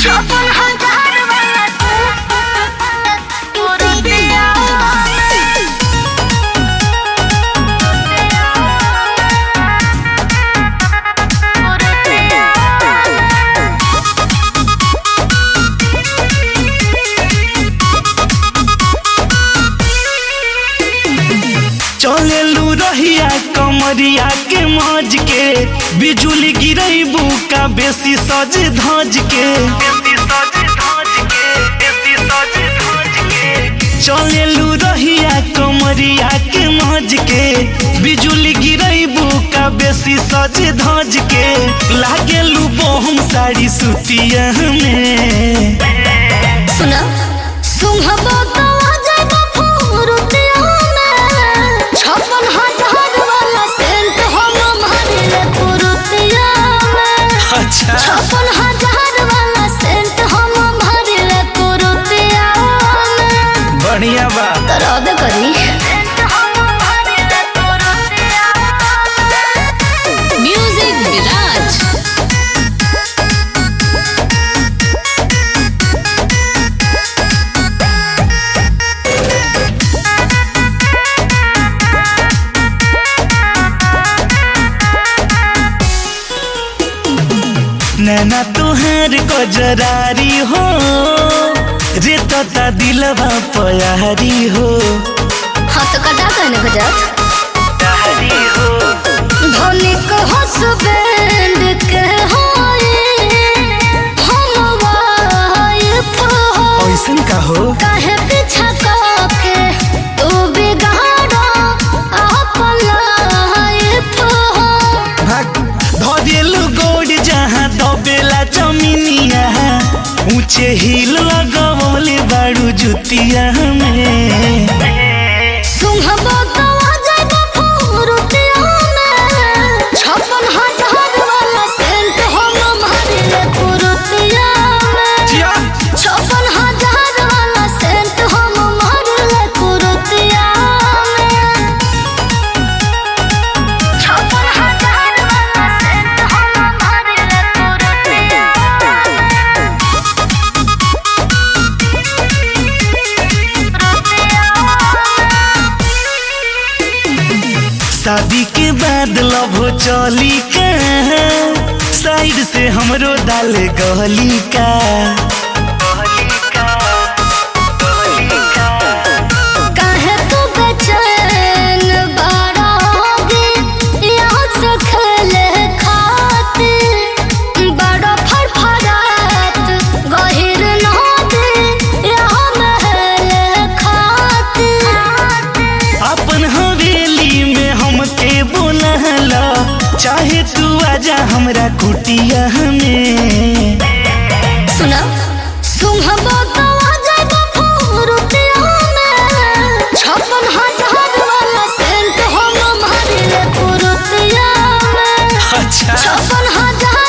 छप्पन हजार वाला कुर्तिया चलेलू रहिया कमरिया के मौज के बिजुली गिरैबू का बेसी सज धज के चलेलू रहिया कमरिया के मौज के बिजुली गिरैबू का बेसी सज धज के लागेलू बहुम साड़ी सुतिया में सुना सुंघबो तो आ जाएगा फुरुतिया में छप्पन हजार वाला सेंट हम मारिले फुरुतिया में अच्छा छप्पन हजार वाला सेंट हम मारिले फुरुतिया में बढ़िया बा करा दे करी म्यूजिक विराज नैना तुहार गजरारी हो रे तता दिलवा पयारी हो हाँ तो कटा कहने को जात तारी हो धनिक हसबैंड के होए हम वाइफ हो ऐसन का हो काहे पीछा के तू बिगाड़ो अपन लाइफ हो भाग धरेलु गोड़ जहाँ दबेला जमीनिया ऊंचे हिल लगवले बाड़ू जुतिया में सुंघबो तो आ जाएगा फुरुतिया में छप्पन हजार वाला सेंट हम मारिले फुरुतिया में जिया छप्पन हजार वाला सेंट हम मारले कुरुतिया में छप्पन हजार वाला सेंट हम मारले कुरुतिया शादी के बाद लव चली का साइड से हमरो डाल गली का काहे तू बेचैन बड़ा होगी यहाँ से खेले खातिर बड़ा फड़फड़ात गहिर नदी यहाँ महल खातिर अपन हवेली में हमके बोलहला चाहे तू आजा हमरा कुटिया में सुना सुंघबो तो आ जाएगा फुरुतिया में छप्पन हजार वाला सेंट हम मारिले फुरुतिया में अच्छा छप्पन हजार